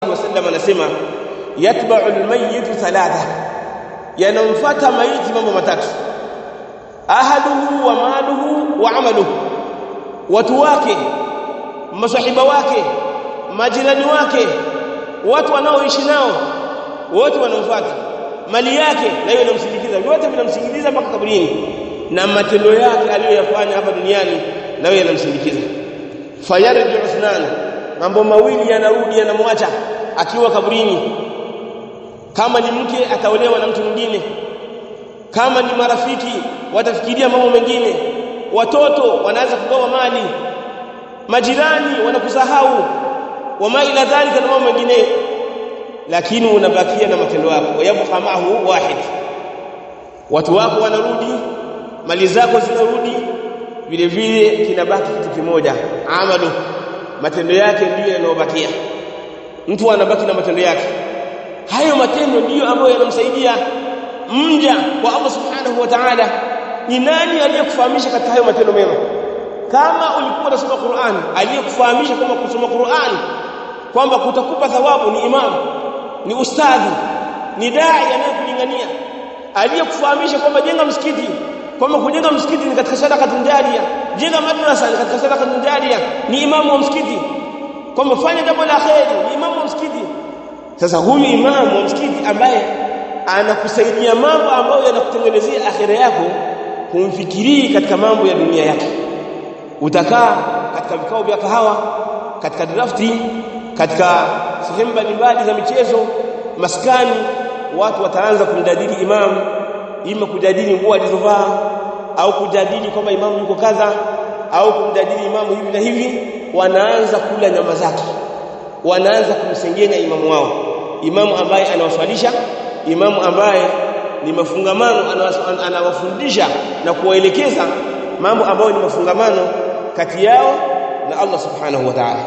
wasallam anasema yatba'u almayyit thalatha yanamfuata maiti mambo matatu ahaduhu wa maluhu wa amaluhu watu wake masahiba wake majirani wake watu wanaoishi nao wote wanamfuata mali yake na hiyo inamsindikiza vyote vinamsindikiza mpaka kaburini na matendo yake aliyoyafanya hapa duniani nayo yanamsindikiza fayarji usnan mambo mawili yanarudi yanamwacha akiwa kaburini kama ni mke ataolewa na mtu mwingine kama ni marafiki watafikiria mambo mengine watoto wanaanza kugawa mali majirani wanakusahau wama ila dhalika na mambo mengine lakini unabakia na matendo yako yabqa ma'ahu wahid watu wako wanarudi mali zako zinarudi vile vile kinabaki kitu kimoja amalu matendo yake ndiyo yanayobakia mtu anabaki na matendo yake hayo matendo ndiyo ambayo yanamsaidia mja kwa Allah subhanahu wa ta'ala ni nani aliyekufahamisha katika hayo matendo mema kama ulikuwa unasoma Qur'an aliyekufahamisha kwamba kusoma Qur'an kwamba kutakupa thawabu ni imam ni ustadhi ni dai anayekulingania aliyekufahamisha kwamba jenga msikiti kwamba kujenga msikiti ni katika sadaka tunjaria jenga madrasa ni katika sadaka tunjaria ni imamu wa msikiti kwamba fanya jambo la kheri ni imamu wa msikiti sasa huyu imamu wa msikiti ambaye anakusaidia mambo ambayo yanakutengenezea akhira yako humfikirii katika mambo ya dunia yake utakaa katika vikao vya kahawa katika drafti katika sehemu mbalimbali za michezo maskani watu wataanza kumjadili imamu ima kujadili nguo alizovaa au kujadili kwamba imamu yuko kadha au kumjadili imamu hivi na hivi wanaanza kula nyama zake wanaanza kumsengenya imamu wao imamu ambaye anawaswalisha imamu ambaye ni mafungamano anawafundisha na kuwaelekeza mambo ambayo ni mafungamano kati yao na Allah subhanahu wa ta'ala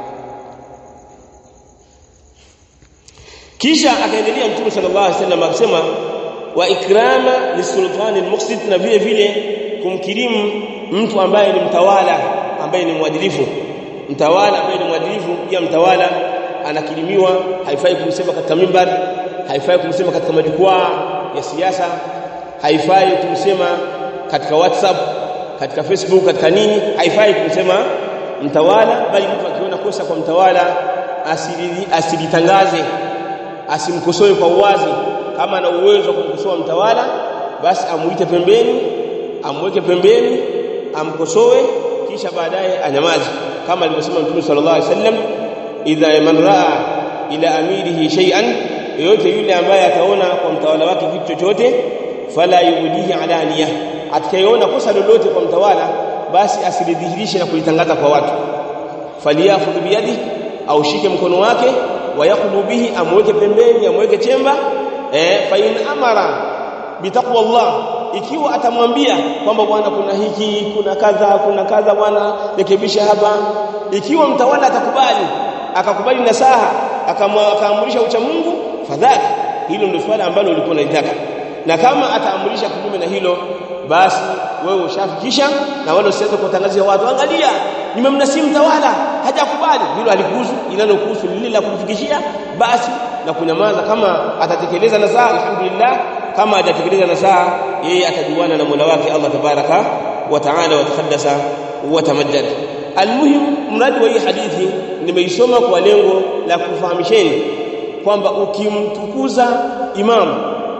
kisha akaendelea mtume sallallahu alaihi wasallam akisema wa ikrama lisultani almuqsit na vile vile kumkirimu mtu ambaye ni mtawala ambaye ni mwadilifu mtawala ambaye ni mwadilifu pia mtawala anakirimiwa haifai kumsema katika mimbar haifai kumsema katika majukwaa ya siasa haifai kumsema katika whatsapp katika facebook katika nini haifai kumsema mtawala bali mtu akiona kosa kwa mtawala asili asilitangaze asimkosoe kwa uwazi kama ana uwezo wa kumkosoa mtawala basi amuite pembeni amweke pembeni amkosoe kisha baadaye anyamaze kama alivyosema Mtume sallallahu alaihi wasallam idha man raa ila amirihi shay'an yoyote yule ambaye ataona kwa mtawala wake kitu chochote fala yudihi alaniya atakayeona kosa lolote kwa mtawala basi asilidhihirishe na kulitangaza kwa watu faliyafudhu biyadi au shike mkono wake wayaqulu bihi amweke pembeni amweke chemba eh fa in amara bitaqwa Allah ikiwa atamwambia kwamba bwana kuna hiki kuna kadha kuna kadha bwana rekebisha hapa ikiwa mtawala atakubali akakubali nasaha akaamrisha ucha Mungu fadhali hilo ndio swala ambalo ulikuwa unalitaka na kama ataamrisha kinyume na hilo basi wewe ushafikisha na wale usiweze kuwatangazia watu angalia nimemnasihi mtawala hajakubali hilo halikuhusu linalokuhusu lile la kumfikishia basi na kunyamaza kama atatekeleza nasaha alhamdulillah kama atatekeleza nasaha yeye atajuana na Mola wake Allah tabaraka wa taala wa takaddasa wa tamajjad almuhim mradi wa hii hadithi nimeisoma kwa lengo la kufahamisheni kwamba ukimtukuza imam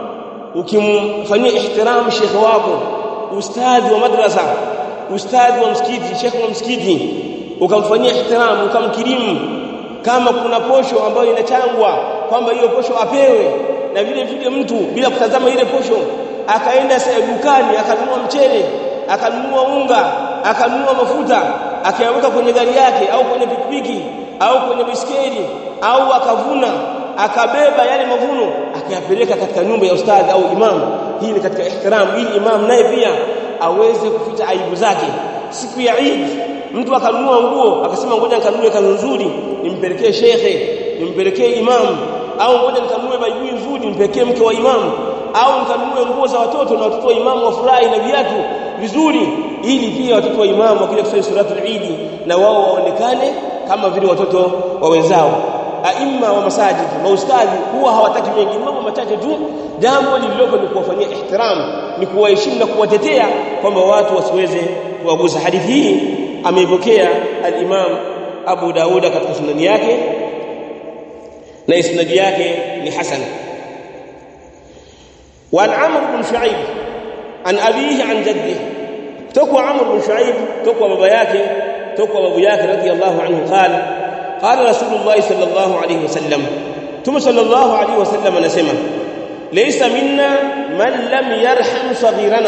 ukimfanyia ihtiram shekhe wako ustadhi wa madrasa ustadhi wa msikiti shekhe wa msikiti ukamfanyia ihtiram ukamkirimu kama kuna posho ambayo inachangwa kwamba hiyo posho apewe na vile vile mtu bila kutazama ile posho akaenda dukani akanunua mchele akanunua unga akanunua mafuta akayaweka kwenye gari yake au kwenye pikipiki au kwenye biskeli au akavuna akabeba yale mavuno akayapeleka katika nyumba ya ustadhi au imam hii ni katika ihtiram ili imam naye pia aweze kuficha aibu zake siku ya Eid mtu akanunua nguo akasema ngoja nikanunue kanzu nzuri nimpelekee shekhe nimpelekee imam au ngoja nikanunue baibui nzuri nimpelekee mke wa imam au nikanunue nguo za watoto na watoto wa imamu wafurahi na viatu vizuri ili pia watoto wa imamu wakija kusali suratul Eid na wao waonekane kama vile watoto wa wenzao aima wa masajid maustadhi huwa hawataki mengi mambo machache tu jambo lililoko ni kuwafanyia ihtiram ni kuwaheshimu na kuwatetea kwamba watu wasiweze kuwagusa hadithi hii ameipokea al-Imam Abu Dauda katika sunani yake na isnadi yake ni hasan وعن عمرو بن شعيب عن أبيه عن جده تقوى عمرو بن شعيب تقوى بابا yake تقوى بابو yake رضي الله عنه قال قال رسول الله صلى الله عليه وسلم ثم صلى الله عليه وسلم anasema ليس منا من لم يرحم صغيرنا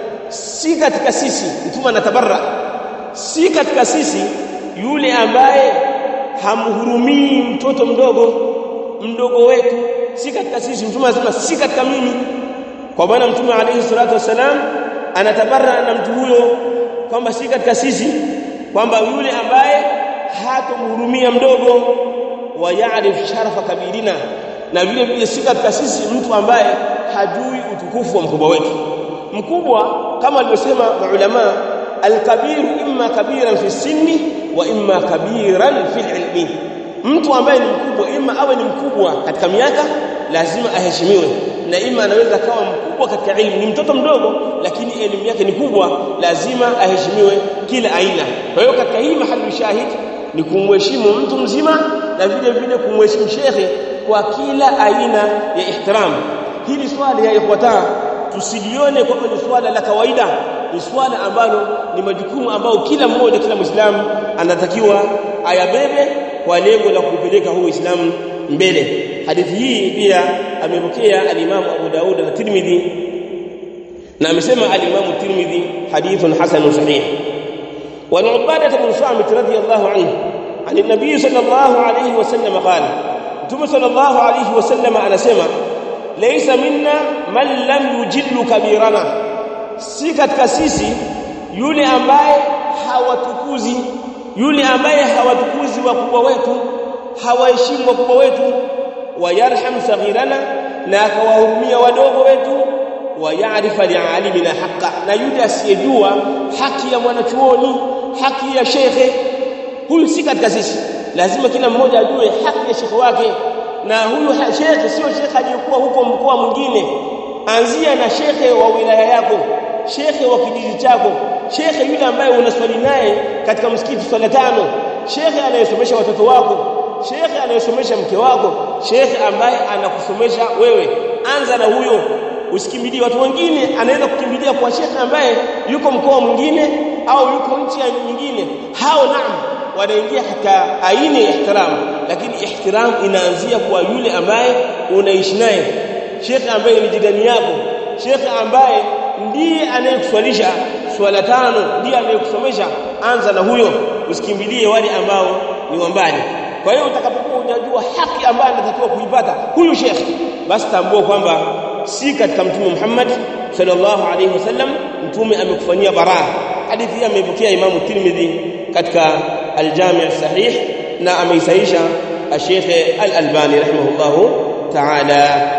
si katika sisi mtume anatabarra si katika sisi yule ambaye hamhurumii mtoto mdogo mdogo wetu si katika sisi mtume anasema si katika mimi kwa maana mtume alayhi salatu wasalam anatabarra na mtu huyo kwamba si katika sisi kwamba yule ambaye hatomhurumia mdogo wa yaarif sharafa kabirina na vile vile si katika sisi mtu ambaye hajui utukufu wa mkubwa wetu mkubwa kama alivyosema maulama alkabiru imma kabiran fi sinni wa imma kabiran fi ilmi mtu ambaye ni mkubwa ima awe ni mkubwa katika miaka lazima aheshimiwe na ima anaweza kawa mkubwa katika elimu ni mtoto mdogo lakini elimu yake ni kubwa lazima aheshimiwe kila aina kwa hiyo katika hii mahali shahid ni kumheshimu mtu mzima na vile vile kumheshimu shekhe kwa kila aina ya ihtiram hili swali ya ikhwata tusilione kwamba ni swala la kawaida ni swala ambalo ni majukumu ambayo kila mmoja kila muislamu anatakiwa ayabebe kwa lengo la kupeleka huu Uislamu mbele hadithi hii pia amepokea al-Imam Abu Daud na Tirmidhi na amesema al-Imam Tirmidhi hadithun hasan sahih wa Ubadah bin Samit radiyallahu anhu عن النبي صلى الله عليه وسلم قال ثم صلى الله عليه وسلم anasema laysa minna man lam yujillu kabirana si katika sisi yule ambaye hawatukuzi yule ambaye hawatukuzi wakubwa wetu hawaheshimu wakubwa wetu wayarham saghirana na akawahurumia wadogo wetu wayarifa lialimina haqa na yule asiyejua haki ya mwanachuoni haki ya shekhe huyu si katika sisi lazima kila mmoja ajue haki ya shekhe wake na huyu shekhe sio shekhe aliyekuwa huko mkoa mwingine anzia na shekhe wa wilaya yako shekhe wa kijiji chako shekhe yule ambaye unaswali naye katika msikiti swala tano shekhe anayesomesha watoto wako shekhe anayesomesha mke wako shekhe ambaye anakusomesha wewe anza na huyo usikimbilie watu wengine anaweza kukimbilia kwa shekhe ambaye yuko mkoa mwingine au yuko nchi nyingine hao naam wanaingia katika aina ya ihtiram lakini ihtiram inaanzia kwa yule ambaye unaishi naye shekhe ambaye ni jirani yako shekhe ambaye ndiye anayekuswalisha swala tano ndiye anayekusomesha anza na huyo usikimbilie wale ambao ni wambali kwa hiyo utakapokuwa unajua haki ambayo anatakiwa kuipata huyu shekhe basi tambua kwamba si katika mtume Muhammad sallallahu alaihi wasallam mtume amekufanyia baraa hadithi hii amepokea Imam Tirmidhi katika al-Jami' as-Sahih na ameisaisha Sheikh Al-Albani rahimahullahu ta'ala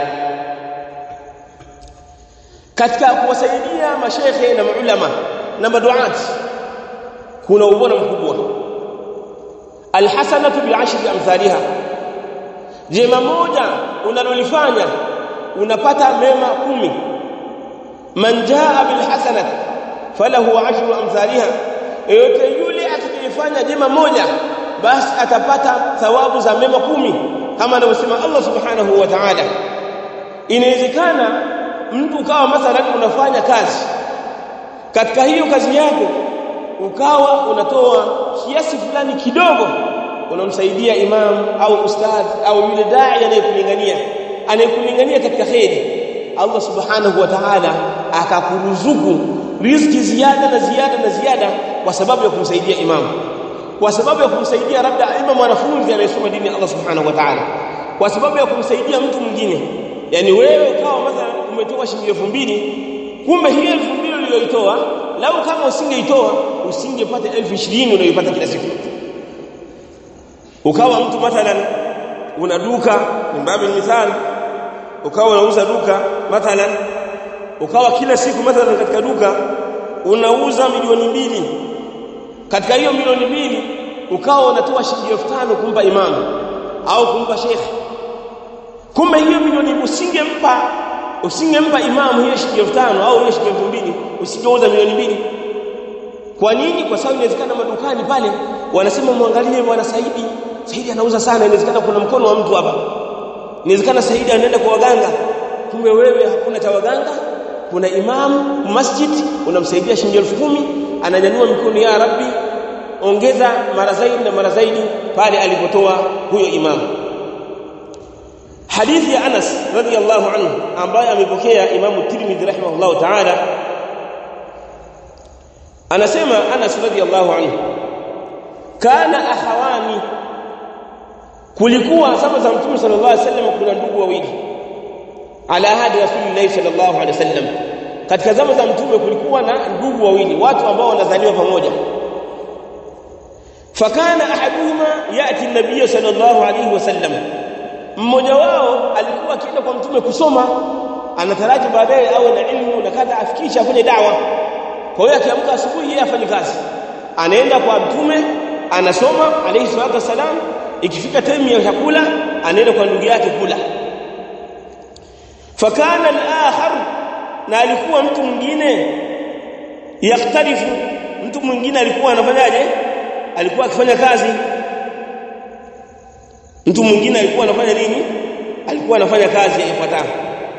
katika kuwasaidia mashekhe na maulama na maduati kuna ubora mkubwa alhasanatu bi'ashri amthaliha jema moja unalolifanya unapata mema kumi man jaa bilhasanat falahu ashru amthaliha yote yule atakayefanya jema moja basi atapata thawabu za mema kumi kama anavyosema Allah subhanahu wa ta'ala inawezekana mtu ukawa mathalan unafanya kazi katika hiyo kazi yako ukawa unatoa kiasi fulani kidogo unamsaidia imam au ustadh au yule dai anayekulingania anayekulingania katika kheri Allah subhanahu wa ta'ala akakuruzuku riziki ziada na ziada na ziada kwa sababu ya kumsaidia imam kwa sababu ya kumsaidia labda ima mwanafunzi anayesoma dini ya Allah subhanahu wa ta'ala kwa sababu ya kumsaidia mtu mwingine yani wewe ukawa mathalan umetoa shilingi 2000 kumbe hiyo 2000 uliyoitoa lau kama usingeitoa usingepata 1020 unayoipata kila siku ukawa mtu mathalan una duka mbabi mithali ukawa unauza duka mathalan ukawa kila siku mathalan katika duka unauza milioni mbili katika hiyo milioni mbili ukawa unatoa shilingi 5000 kumpa imamu au kumpa shekhe kumbe hiyo milioni usingempa usingempa imamu hiyo shilingi 5000 au hiyo shilingi 2000 usingeuza milioni mbili kwa nini kwa sababu inawezekana madukani pale wanasema muangalie bwana Saidi Saidi anauza sana inawezekana kuna mkono wa mtu hapa inawezekana Saidi anaenda kwa waganga kumbe wewe hakuna cha waganga kuna imam masjid unamsaidia shilingi 10000 ananyanyua mikono ya rabbi ongeza mara zaidi na mara zaidi pale alipotoa huyo imamu hadithi ya Anas radhiyallahu anhu ambaye amepokea Imam Tirmidhi rahimahullahu ta'ala anasema Anas radhiyallahu anhu kana ahawani kulikuwa zama za Mtume sallallahu alaihi wasallam kuna ndugu wawili ala hadi Rasulullah sallallahu alaihi wasallam katika zama za Mtume kulikuwa na ndugu wawili watu ambao wanazaliwa pamoja fakana ahaduhuma yati an-nabiy sallallahu alaihi wasallam mmoja wao alikuwa akienda kwa mtume kusoma anataraji baadaye awe na ilmu na kadha afikisha kwenye dawa kwa hiyo akiamka asubuhi yeye afanye kazi anaenda kwa mtume anasoma alayhi salatu wasalam ikifika time ya chakula anaenda kwa ndugu yake kula fakana al-akhar na alikuwa mtu mwingine yaktarifu mtu mwingine alikuwa anafanyaje alikuwa akifanya kazi mtu mwingine alikuwa anafanya nini alikuwa anafanya kazi ifuatayo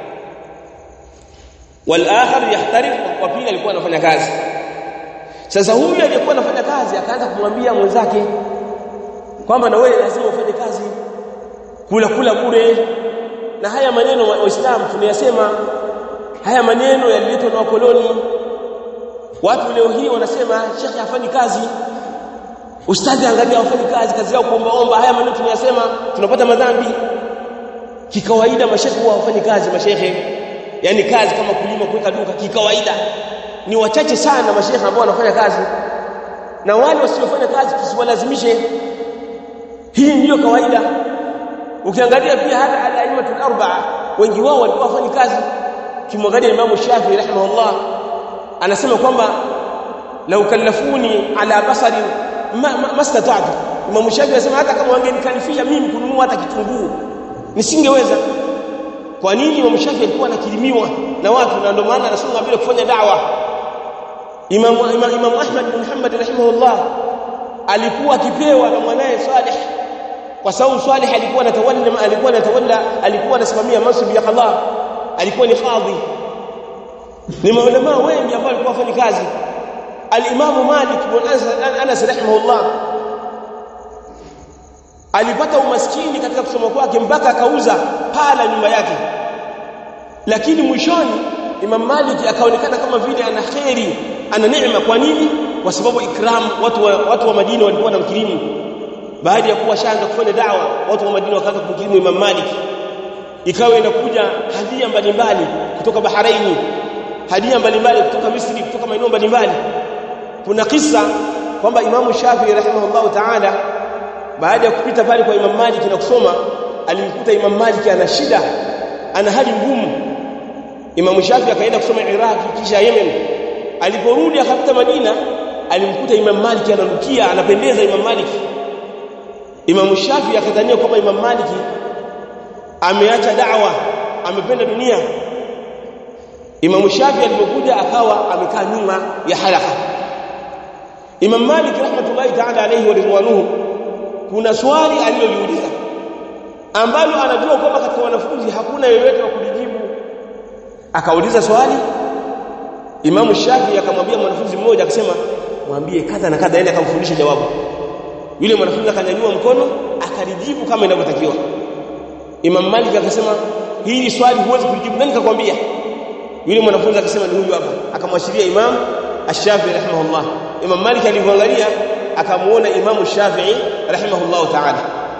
wal akhar yahtarif wa pili alikuwa anafanya kazi sasa huyu aliyekuwa anafanya kazi akaanza kumwambia mwenzake kwamba na wewe lazima ufanye kazi kula kula bure na haya maneno waislamu tunayasema haya maneno yaliletwa na wakoloni watu leo hii wanasema shekhi hafanyi kazi ustadhi angalia hafanyi kazi kazi yao kuomba omba haya maneno tunayasema tunapata madhambi kikawaida mashekhi huwa hawafanyi kazi mashekhe yani kazi kama kulima kuweka duka kikawaida ni wachache sana mashekhe ambao wanafanya kazi na wale wasiofanya kazi tusiwalazimishe hii ndiyo kawaida ukiangalia pia hata al-aimatul arba'a wengi wao walikuwa wafanyi kazi kimwangalia Imam Shafi'i rahimahullah anasema kwamba lau kallafuni ala basari mastata'tu ma, Imam Shafi'i anasema hata kama wangenikalifisha mimi kununua hata kitunguu nisingeweza kwa nini Imam Shafi'i alikuwa anakilimiwa na watu na ndio maana anasonga bila kufanya dawa Imam Imam, Imam Ahmad bin Muhammad rahimahullah alikuwa akipewa na mwanae Salih kwa sababu Salih alikuwa anatawalla alikuwa anatawalla alikuwa anasimamia mansubi ya qadha alikuwa ni kadhi ni maulama wengi ambao walikuwa wafanya kazi al-Imam Malik bin Anas rahimahullah alipata umaskini katika kusoma kwake mpaka akauza pala nyumba yake lakini mwishoni Imam Malik akaonekana kama vile ana kheri ana neema kwa nini kwa sababu ikram watu wa, watu wa Madina walikuwa wanamkirimu baada ya kuwa shaanza kufanya dawa watu wa Madina wakaanza kumkirimu Imam Malik ikawa inakuja hadia mbalimbali kutoka Baharaini hadia mbalimbali kutoka Misri kutoka maeneo mbalimbali kuna kisa kwamba Imam Shafi'i rahimahullahu ta'ala baada ya kupita pale kwa Imam Malik na kusoma alimkuta Imam Malik ana shida ana hali ngumu Imam Shafi'i akaenda kusoma Iraq kisha Yemen aliporudi akapita Madina alimkuta Imam Malik ananukia anapendeza Imam Malik Imam Shafi'i akadhania kwamba Imam Malik ameacha da'wa amependa dunia Imam Shafi'i alipokuja akawa amekaa nyuma ya halaka Imam Malik rahmatullahi ta'ala alayhi wa ridwanuhu kuna swali aliloliuliza ambalo anajua kwamba katika wanafunzi hakuna yeyote wa kulijibu akauliza swali Imam Shafi'i akamwambia mwanafunzi mmoja akasema mwambie kadha na kadha aende akamfundisha jawabu yule mwanafunzi akanyanyua mkono akalijibu kama inavyotakiwa Imam Malik akasema hili swali huwezi kulijibu nani kakwambia yule mwanafunzi akasema ni huyu hapa akamwashiria Imam Ash-Shafi'i rahimahullah Imam Malik alivyoangalia akamuona Imam Shafi'i rahimahullah ta'ala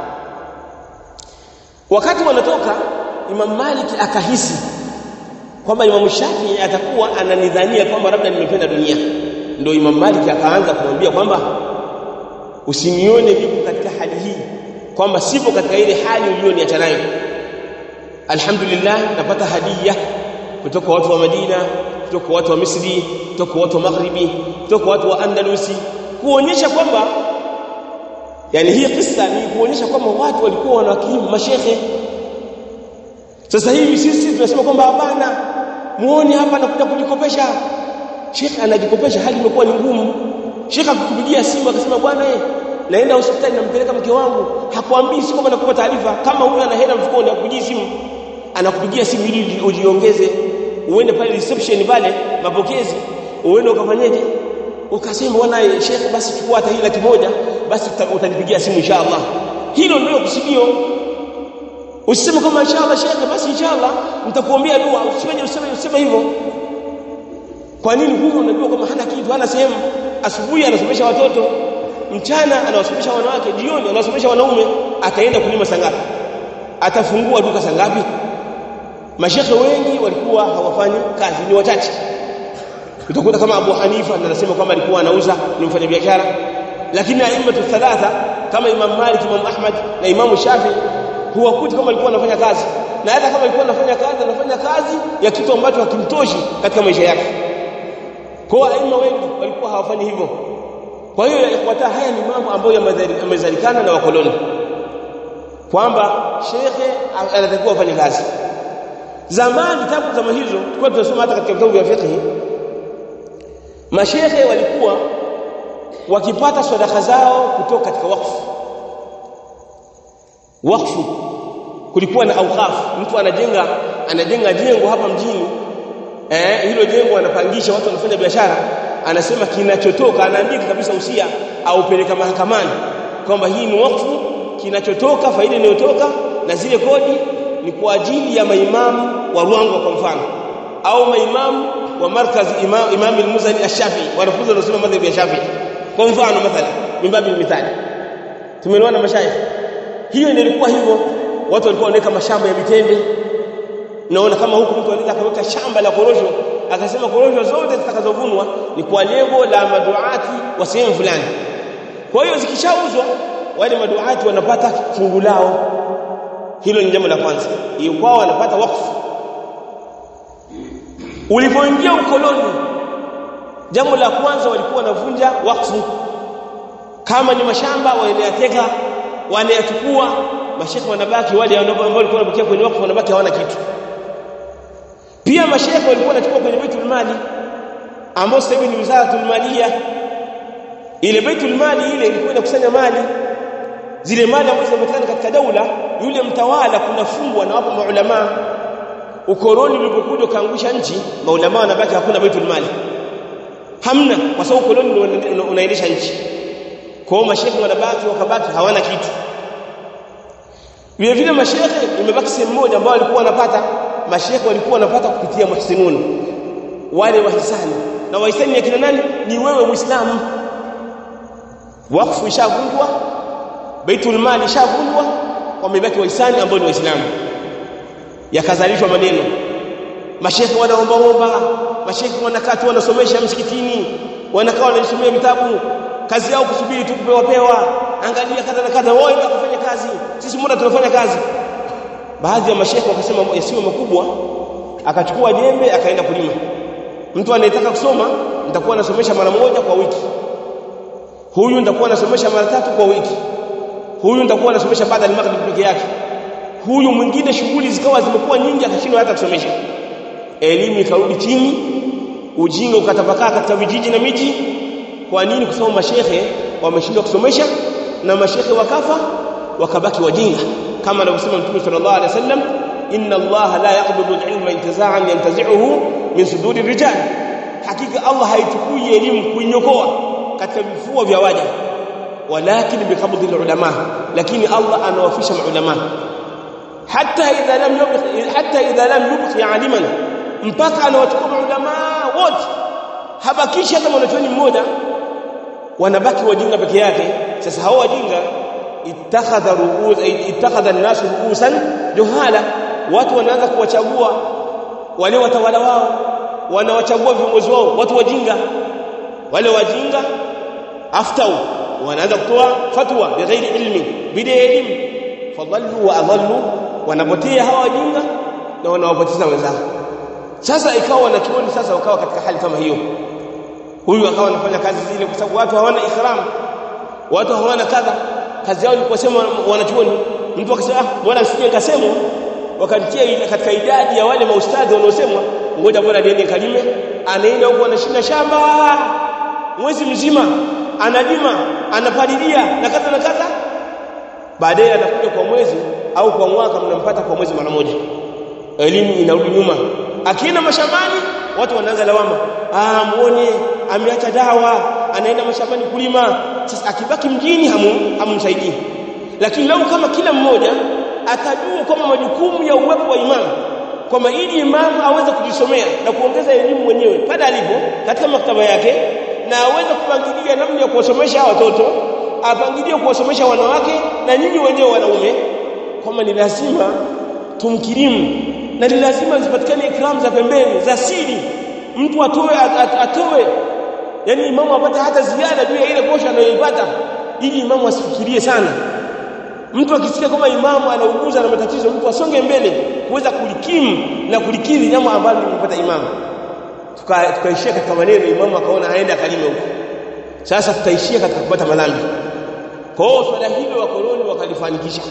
wakati wanatoka Imam Malik akahisi kwamba Imam Shafi'i atakuwa ananidhania kwamba labda nimependa dunia ndio Imam Malik akaanza kumwambia kwamba usinione nipo katika hali hii kwamba sipo katika ile hali uliyoniacha nayo alhamdulillah napata hadiya kutoka watu wa Madina kutoka watu wa Misri kutoka watu wa Maghribi kutoka watu wa Andalusi kuonyesha kwamba yani hii kisa ni kuonyesha kwamba watu walikuwa wanawakimu mashehe sasa hivi sisi tunasema kwamba hapana muone hapa anakuja kujikopesha shekhe anajikopesha hali imekuwa ni ngumu shekhe akukupigia simu akasema bwana eh naenda hospitali nampeleka mke wangu hakuambii si kwamba nakupa taarifa kama huyu ana hela mfukoni akupigia simu anakupigia simu ili ujiongeze uende pale reception pale mapokezi uende ukafanyeje ukasema bwana shekhe basi chukua hata hii laki moja basi utanipigia simu inshallah hilo ndio kusudio usiseme kama inshallah shekhe basi inshallah nitakuombea dua usifanye useme useme hivyo kwa nini huyu unajua kama hana kitu hana sehemu asubuhi anasomesha watoto mchana anawasomesha wanawake jioni anawasomesha wanaume ataenda kulima sangapi atafungua duka sangapi mashekhe wengi walikuwa hawafanyi kazi ni wachache utakuta kama Abu Hanifa anasema kwamba alikuwa anauza ni mfanyabiashara lakini aimatu thalatha kama Imam Malik Imam Ahmad na Imam Shafi huwakuti kama alikuwa anafanya kazi na hata kama alikuwa anafanya kazi anafanya kazi ya kitu ambacho hakimtoshi katika maisha yake kwa aima wengi walikuwa hawafanyi hivyo kwa hiyo ifuata haya ni mambo ambayo yamezalikana na wakoloni kwamba shekhe anatakiwa afanye kazi zamani tangu zama hizo tulikuwa tunasoma hata katika vitabu vya fiqh mashekhe walikuwa wakipata sadaka zao kutoka katika wakfu wakfu kulikuwa na awqaf mtu anajenga anajenga jengo hapa mjini eh hilo jengo anapangisha watu wanafanya biashara anasema kinachotoka anaandika kabisa usia au peleka mahakamani kwamba hii ni wakfu kinachotoka faida inayotoka na zile kodi ni kwa ajili ya maimamu wa Ruangwa kwa mfano au maimamu wa markaz imam imam al-Muzani ash-Shafi wanafunzi wanasoma madhhabi ya Shafi kwa mfano mathala mimbabi mithali tumeelewana mashayikh hiyo ndio ilikuwa hivyo watu walikuwa wanaweka mashamba ya mitende naona kama huku mtu anaweza akaweka shamba la korosho akasema korosho zote zitakazovunwa ni kwa lengo la maduati wa sehemu fulani kwa hiyo zikishauzwa wale maduati wanapata fungu lao hilo ni jambo la kwanza hiyo kwao wanapata wakfu ulipoingia ukoloni jambo la kwanza walikuwa wanavunja wakfu kama ni mashamba wanayateka wanayachukua mashekhe wanabaki wale ambao walikuwa wanabakia kwenye wakfu wanabaki hawana kitu pia mashekhe walikuwa wanachukua kwenye baitul mali ambao sasa hivi ni wizaratul maliya ile baitul mali ile ilikuwa inakusanya mali zile mali ambazo zinapatikana katika daula yule mtawala kuna fungwa na wapo maulama ukoloni ulipokuja ukaangusha nchi maulama wanabaki hakuna baitul mali hamna kwa sababu ukoloni unaendesha nchi kwa hiyo mashekhe wanabaki wakabaki hawana kitu vile vile mashekhe imebaki sehemu moja ambao walikuwa wanapata mashekhe walikuwa wanapata kupitia muhsinun wale wahisani na wahisani ni kina nani ni wewe muislamu wakfu ishavunjwa baitul mali ishavunjwa wamebaki wahisani ambao ni waislamu yakazalishwa maneno mashekhe wanaomba omba mashekhe wanakaa tu wanasomesha msikitini wanakaa wanajisomea vitabu kazi yao kusubiri tu kupewa pewa angalia kadha na kadha wao ndio kufanya kazi sisi mbona tunafanya kazi baadhi ya mashekhe wakasema yasiwe makubwa akachukua jembe akaenda kulima mtu anayetaka kusoma nitakuwa nasomesha mara moja kwa wiki huyu nitakuwa nasomesha mara tatu kwa wiki huyu nitakuwa nasomesha baada ya maghrib peke yake huyu mwingine shughuli zikawa zimekuwa nyingi akashindwa hata kusomesha elimu ikarudi chini ujinga ukatapakaa katika vijiji na miji kwa nini kwa sababu mashehe wameshindwa kusomesha na mashehe wakafa wakabaki wajinga kama anavyosema mtume sallallahu alaihi wasallam inna allaha la yaqbidu al-ilma intiza'an yantazi'uhu min suduri rijal hakika allah haichukui elimu kuinyokoa katika vifua vya waja walakin biqabdi al-ulama lakini allah anawafisha maulama hatta idha lam yubqi hatta idha lam yubqi aliman mpaka anawachukua maulama wote habakishi hata mwanachuoni mmoja wanabaki wajinga peke yake sasa hao wajinga ittakhadha ru'us ittakhadha an-nas ru'usan juhala watu wanaanza kuwachagua wale watawala wao wanawachagua viongozi wao watu wajinga wale wajinga aftau wanaanza kutoa fatwa bighairi ilmi bila elimu fadallu wa adallu wanapotea hawa wajinga na wanawapoteza wenzao sasa ikawa wanachuoni sasa wakawa katika hali kama hiyo huyu akawa anafanya kazi zile kwa sababu watu hawana ikram watu hawana kadha kazi yao ni kusema wanachuoni mtu akasema ah bora nisije nikasema wakanitia katika idadi ya wale maustadhi wanaosemwa ngoja bora niende kalime anaenda huko anashinda shamba mwezi mzima analima anapalilia na kadha na kadha baadaye anakuja kwa mwezi au kwa mwaka mnampata kwa mwezi mara moja elimu inarudi nyuma akienda mashambani watu wanaanza lawama ah muone ameacha dawa anaenda mashambani kulima sasa akibaki mjini hamu hamumsaidii lakini lau kama kila mmoja atajua kwamba majukumu ya uwepo wa imamu kwamba ili imamu aweze kujisomea na kuongeza elimu mwenyewe pale alipo katika maktaba yake na aweze kupangilia namna ya kuwasomesha watoto apangilie kuwasomesha wanawake na nyinyi wenyewe wanaume kwamba ni lazima tumkirimu na ni lazima zipatikane ikram za pembeni za siri mtu atoe at, atoe yani imamu apate hata ziada juu ya ile posho anayoipata ili imamu asifikirie sana mtu akisikia kama imamu anauguza na matatizo mtu asonge mbele kuweza kulikimu na kulikidhi jambo ambalo limepata imamu tukaishia tuka katika maneno imamu akaona aende akalime huko sasa tutaishia katika kupata malambi kwa hiyo swala hilo wakoloni wakalifanikisha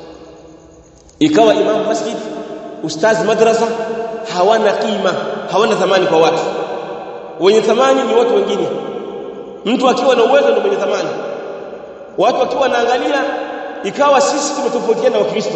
ikawa imamu masjid ustazi madrasa hawana kima hawana thamani kwa watu wenye thamani ni watu wengine mtu akiwa na uwezo ndio mwenye thamani watu wakiwa wanaangalia ikawa sisi tumetofautiana na wakristo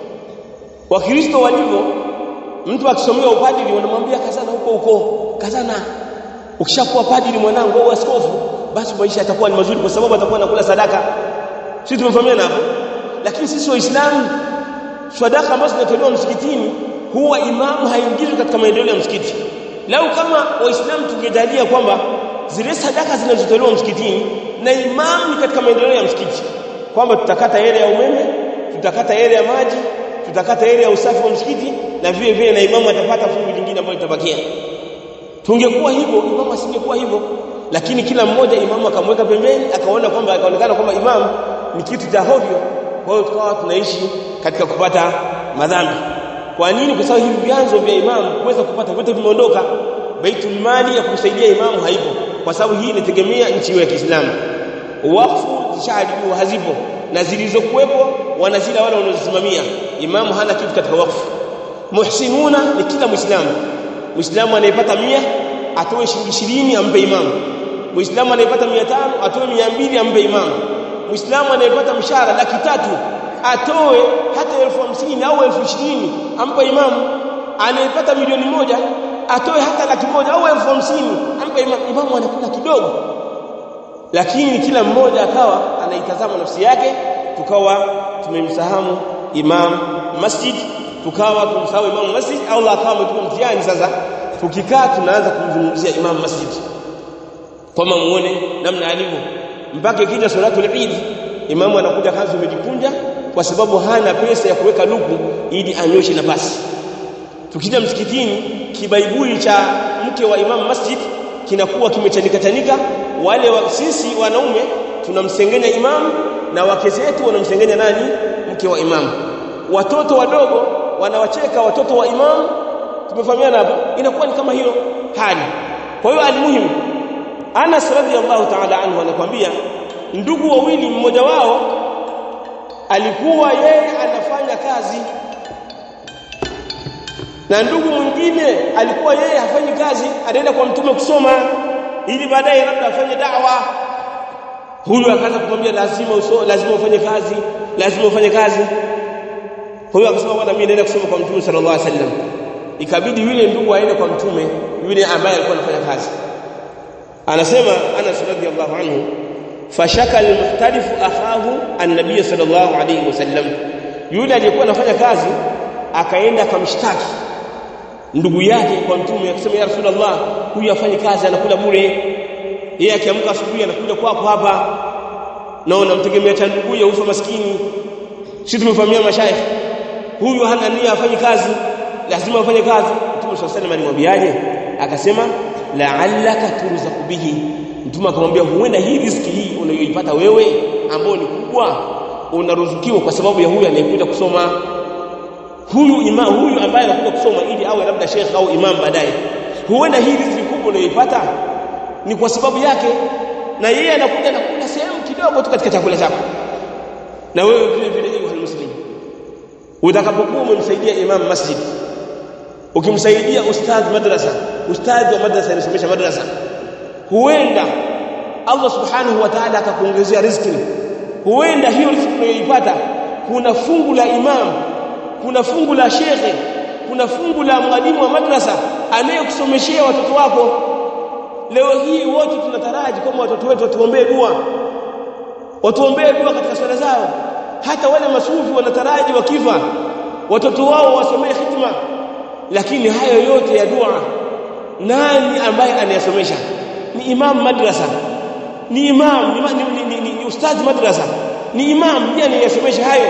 wakristo walivyo mtu akisomea upadili wanamwambia kazana huko huko kazana ukishakuwa padili mwanangu au askofu basi maisha yatakuwa ni mazuri kwa sababu atakuwa anakula sadaka sisi tumefahamiana hapo lakini sisi waislamu sadaka ambazo zinatolewa msikitini huwa imamu haingizwi katika maendeleo ya msikiti lau kama waislamu tungejalia kwamba zile sadaka zinazotolewa msikitini na imamu ni katika maendeleo ya msikiti kwamba tutakata ile ya umeme tutakata ile ya maji tutakata ile ya usafi wa msikiti na vile vile na imamu atapata fungu lingine ambalo litabakia tungekuwa hivyo imamu asingekuwa hivyo lakini kila mmoja imamu akamweka pembeni akaona kwamba akaonekana kwamba imamu ni kitu cha hovyo kwa hiyo tukawa tunaishi katika kupata madhambi kwa nini kwa sababu hivi vyanzo vya imamu kuweza kupata vyote vimeondoka baitul mali ya kumsaidia imamu haipo kwa sababu hii inategemea nchi ya Kiislamu wakfu zishaharibiwa hazipo na zilizokuwepo wanazila wale wanaozisimamia imamu hana kitu katika wakfu muhsinuna ni kila muislamu muislamu anayepata mia atoe shilingi ishirini ampe imamu muislamu anayepata mia tano atoe mia mbili ampe imamu muislamu anayepata mshahara laki tatu atoe hata elfu hamsini au elfu ishirini ampe imamu anayepata milioni moja atoe hata laki moja au elfu hamsini ampe imamu imamu anakula kidogo lakini kila mmoja akawa anaitazama nafsi yake tukawa tumemsahamu imam masjid tukawa tumsahau imam masjid Allah akawa ametupa mtihani sasa tukikaa tunaanza kumzungumzia imam masjid kama muone namna alivyo mpaka ikija salatul eid imamu anakuja kanzu imejikunja kwa sababu hana pesa ya kuweka luku ili anyoshe nafasi tukija msikitini kibaibui cha mke wa imam masjid kinakuwa kimechanika chanika wale wa, sisi wanaume tunamsengenya imam na wake zetu wanamsengenya nani mke wa imam watoto wadogo wanawacheka watoto wa imam tumefahamiana hapa inakuwa ni kama hilo hali kwa hiyo almuhimu Anas radhiallahu ta'ala anhu anakuambia ndugu wawili mmoja wao alikuwa yeye anafanya kazi na ndugu mwingine alikuwa yeye hafanyi kazi anaenda kwa mtume kusoma ili baadaye labda afanye da'wa huyu akaanza kumwambia lazima uso, lazima ufanye kazi lazima ufanye kazi huyu akasema bwana mimi naenda kusoma kwa mtume sallallahu alaihi wasallam ikabidi yule ndugu aende kwa mtume yule ambaye alikuwa anafanya kazi anasema Anas radhiallahu anhu fashaka almuhtalif akhahu an-nabiy sallallahu alayhi wasallam yule aliyekuwa anafanya kazi akaenda akamshtaki ndugu yake kwa mtume akisema ya rasulullah huyu afanye kazi anakula bure yeye akiamka asubuhi anakuja kwako hapa na unamtegemea cha ndugu ya ufa maskini sisi tumefahamia mashaikh huyu hana nia afanye kazi lazima afanye kazi mtume sallallahu alayhi alimwambiaje akasema la'allaka turzaku bihi mtume akamwambia huenda hii riziki hii unayoipata wewe ambayo ni kubwa unaruzukiwa kwa sababu ya huyu anayekuja kusoma huyu imam huyu ambaye anakuja kusoma ili awe labda sheikh au imam baadaye huenda hii riziki kubwa unayoipata ni kwa sababu yake na yeye anakuja na kula sehemu kidogo tu katika chakula chako na wewe vile vile ayuha muslim utakapokuwa umemsaidia imam masjid ukimsaidia ustadh madrasa ustadhi wa madrasa anasomesha madrasa huenda Allah subhanahu wa ta'ala akakuongezea riziki huenda hiyo riziki unayoipata kuna fungu la imam kuna fungu la shekhe kuna fungu la mwalimu wa madrasa anayekusomeshea watoto wako leo hii wote tunataraji kama watoto wetu watuombee dua watuombee dua katika swala zao hata wale masufi wanataraji wakifa watoto wao wasomee hikma lakini hayo yote ya dua nani ambaye anayasomesha ni imam madrasa ni imam ni, ni, ni, ni, ni ustadhi madrasa ni imam ndiye anayesomesha hayo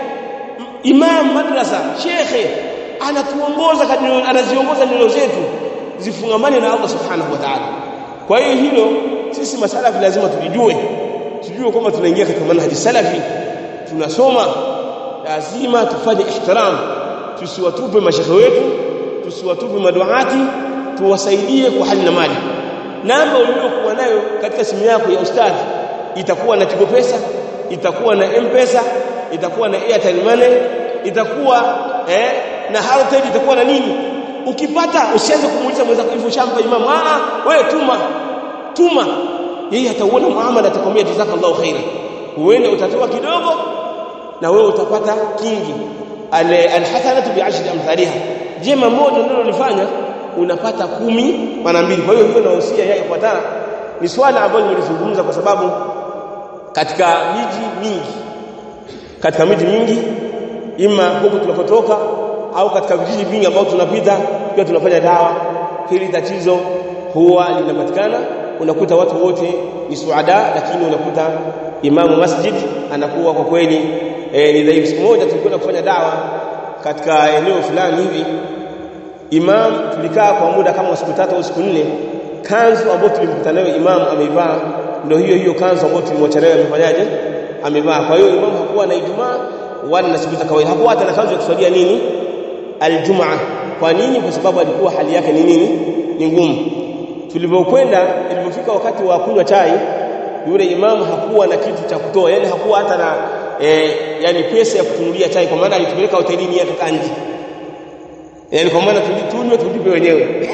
imam madrasa shekhe anatuongoza anaziongoza neno zetu zifungamane na Allah subhanahu wa ta'ala kwa hiyo hilo sisi masalafi lazima tulijue tujue kwamba tunaingia katika manhaji salafi tunasoma lazima tufanye ihtiram tusiwatupe mashekhe wetu tusiwatupe maduati tuwasaidie kwa hali na mali namba uliyokuwa nayo katika simu yako ya ustadhi itakuwa na Tigo Pesa itakuwa na M-Pesa itakuwa na Airtel Money itakuwa eh, na Halotel itakuwa na nini ukipata usianze kumuuliza mwenzako hivyo shamba imamu ah wewe tuma tuma yeye atauona muamala atakwambia jazakallahu khaira huenda utatoa kidogo na wewe utapata kingi alhasanatu bi'ashri amthaliha jema moja ndio ulifanya unapata kumi mara mbili kwa hiyo hiyo nahusia yeye ifuatana ni swala ambalo nilizungumza kwa sababu katika miji mingi katika miji mingi ima huko tunapotoka au katika vijiji vingi ambao tunapita pia tunafanya dawa hili tatizo huwa linapatikana unakuta watu wote ni suada lakini unakuta imamu masjid anakuwa kwa kweli e, ni dhaifu siku moja tulikwenda kufanya dawa katika eneo fulani hivi imam tulikaa kwa muda kama siku tatu au siku nne kanzu ambayo tulimkuta nayo imam ameivaa ndio hiyo hiyo kanzu ambayo tulimwacha nayo amefanyaje amevaa kwa hiyo imam hakuwa na ijumaa wala na siku za kawaida hakuwa hata na kanzu ya kuswalia nini aljumaa kwa nini kwa sababu alikuwa hali yake ni nini ni ngumu tulipokwenda ilipofika wakati wa kunywa chai yule imamu hakuwa na kitu cha kutoa yani hakuwa hata na e, yani pesa ya kutunulia chai kwa maana alitupeleka hotelini yake kanji yani kwa maana tulitunywe tulipe wenyewe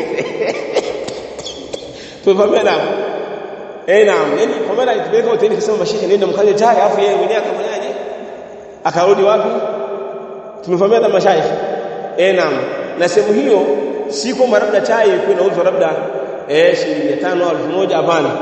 tumefahamia naam eh naam yani kwa maana alitupeleka hotelini kasema mashehe nenda mkale chai afu yeye mwenyewe akafanyaje akarudi wapi tumefahamia na mashaikh eh naam na sehemu hiyo si kwamba labda chai ilikuwa inauzwa labda eh shilingi 5 au 1000 hapana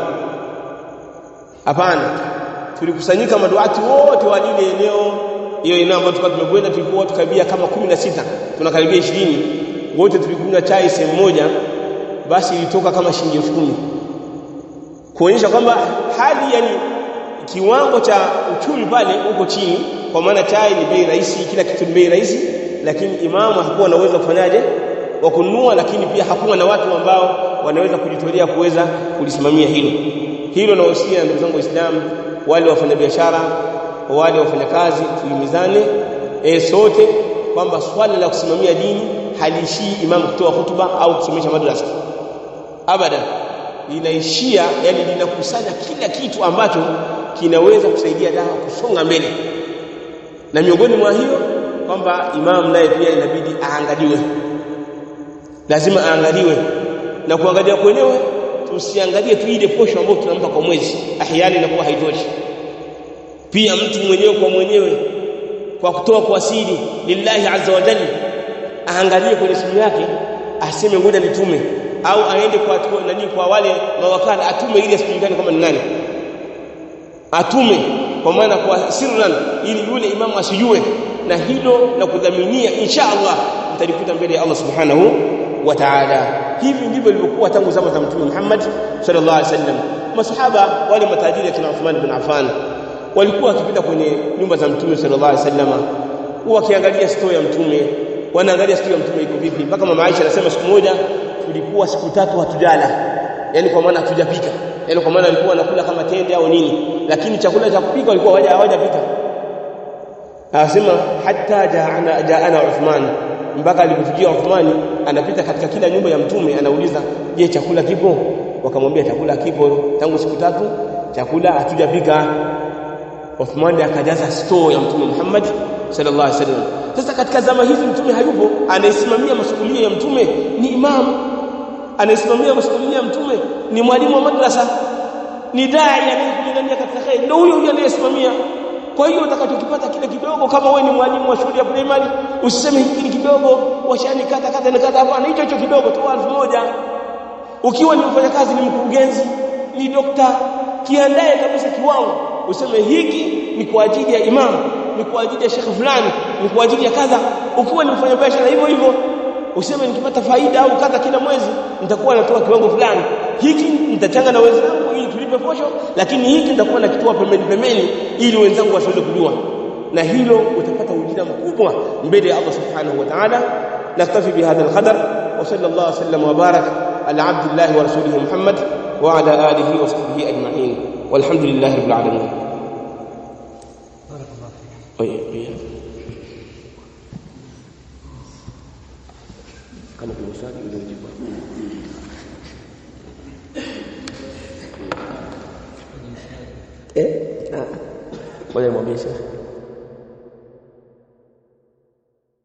hapana tulikusanyika maduati wote wa lile eneo hiyo eneo ambayo tulikuwa tumekwenda tulikuwa watu karibia kama 16 tunakaribia 20 wote tulikunywa chai sehemu moja basi ilitoka kama shilingi 10,000 kuonyesha kwamba hali yani kiwango cha uchumi pale uko chini kwa maana chai ni bei rahisi kila kitu ni bei rahisi lakini imamu hakuwa na uwezo kufanyaje wa kununua lakini pia hakuwa na watu ambao wanaweza kujitolea kuweza kulisimamia hilo hilo nawahusia ndugu zangu waislamu wale wafanyabiashara wale wafanyakazi tulimizane e, sote kwamba swala la kusimamia dini haliishii imamu kutoa hutuba au kusomesha madrasa abadan linaishia yani linakusanya kila kitu ambacho kinaweza kusaidia dawa kusonga mbele na miongoni mwa hiyo kwamba imam naye pia inabidi aangaliwe lazima aangaliwe na kuangalia kwenyewe tusiangalie tu ile posho ambayo tunampa kwa mwezi ahyani inakuwa haitoshi pia mtu mwenyewe kwa mwenyewe kwa kutoa kwa siri lillahi azza wa jalla aangalie kwenye simu yake aseme ngoja nitume au aende kwa nani kwa wale mawakala atume ili asijulikane kama ni nani atume kwa maana kwa sirran ili yule imamu asijue na hilo la kudhaminia insha Allah mtalikuta mbele ya Allah subhanahu wa ta'ala hivi ndivyo ilivyokuwa tangu zama za mtume Muhammad sallallahu alaihi wasallam masahaba wale matajiri kina Uthman bin Affan walikuwa wakipita kwenye nyumba za mtume sallallahu alaihi wasallam wakiangalia store ya mtume wanaangalia store ya mtume iko vipi mpaka mama Aisha anasema siku moja tulikuwa siku tatu hatujala yani kwa maana hatujapika yani kwa maana walikuwa wanakula kama tende au nini lakini chakula cha kupika walikuwa hawajapika anasema hatta jaana jaana Uthman mpaka alipofikia Uthmani anapita katika kila nyumba ya mtume anauliza je chakula kipo wakamwambia chakula kipo tangu siku tatu chakula hatujapika Uthman akajaza store ya mtume Muhammad sallallahu alaihi wasallam sasa katika zama hizi mtume hayupo anayesimamia masuhulia ya mtume ni imam anayesimamia masuhulia ya mtume ni mwalimu wa madrasa ni dai anayekulingania katika khair ndio huyo huyo anayesimamia kwa hiyo utakachokipata kile kidogo kama wewe ni mwalimu wa shule ya primary usiseme hiki ni kidogo washani kata kata na kata hapana hicho hicho kidogo toa elfu moja ukiwa ni mfanyakazi ni mkurugenzi ni dokta kiandae kabisa kiwango useme hiki ni kwa ajili ya imam ni kwa ajili ya shekhe fulani ni kwa ajili ya kadha ukiwa ni mfanyabiashara hivyo hivyo useme nikipata faida au kadha kila mwezi nitakuwa natoa kiwango fulani hiki nitachanga na wenzangu ili tulipe posho lakini hiki nitakuwa nakitoa pembeni pembeni ili wenzangu wasiweze kujua na hilo utapata ujira mkubwa mbele ya Allah subhanahu wa ta'ala naktafi bihadha alqadar wa sallallahu sallam wa barak ala abdillah wa rasulih muhammad wa ala alihi wa sahbihi ajma'in walhamdulillahi rabbil alamin kama kuna swali ndio jibu eh ah ngoja mwambie sasa